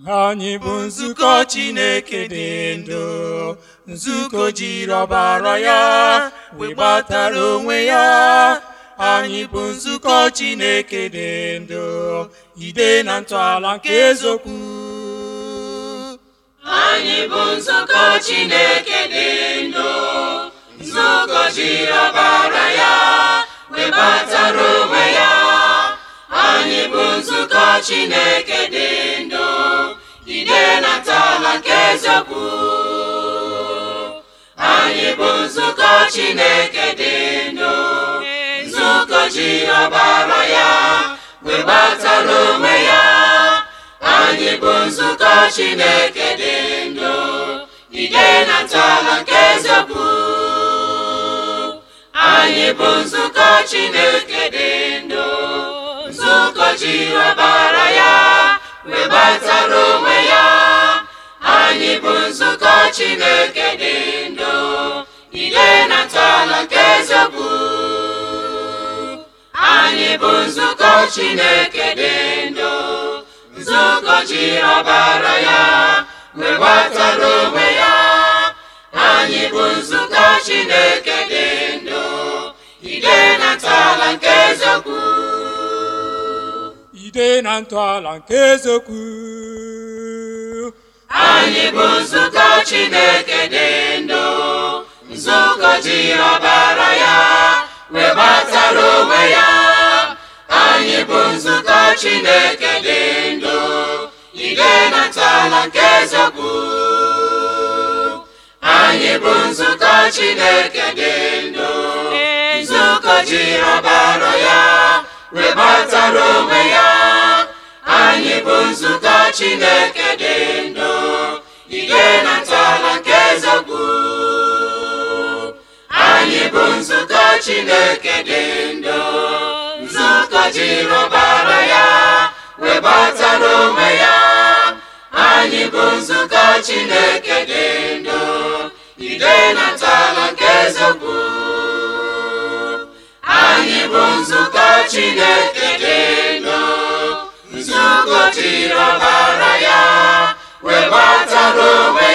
anyị bụ nzukọ Chineke dị ndụ nzukọ jiri ọbara ya wee gbatara onwe ya anyị bụ nzukọ Chineke dị ndụ ide na ntọala nke eziokwu anyị bụ nzukọ Chineke dị ndụ nzukọ jiri ọbara ya webatara onwe ya anyị bụ nzukọ Chineke dị ndụ ide na ntọala nke eziokwu anyị bụ nzukọ Chineke dị ndụ nzukọ jiri ọbara ya webatara onwe ya anyị bụ nzukọ Chineke dị ndụ ide na ntọala nke eziokwu anyị bụ nzukọ Chineke dị ndụ nzukọ jiri ọbara ya webatara onwe ya anyị bụ nzukọ Chineke dị ndụ ide na ntọala nke eziokwu anyị bụ nzukọ Chineke dị ndụ nzukọ jiri ọbara ya webatara onwe ya anyị bụ nzukọ Chineke dị ndụ ide na ntọala nke eziokwu ide na ntọala nke eziokwu anyị bụ nzukọ Chineke dị ndụ nzukọ jiri ọbara ya webatara onwe ya anyị bụ nzukọ Chineke dị ndụ ide na ntọala nke eziokwu anyị bụ nzukọ Chineke dị ndụ nzukọ jiri ọbara ya webatara onwe ya anyị bụ nzukọ Chineke dị ndụ ide na ntọala nke eziokwu anyị bụ nzukọ Chineke dị ndụ nzukọ jiri ọbara ya webatara onwe ya anyị bụ nzukọ Chineke dị ndụ ide na ntọala nke eziokwu anyị bụ nzukọ Chineke dị ndụ nzukọ jiri ọbara ya webatara onwe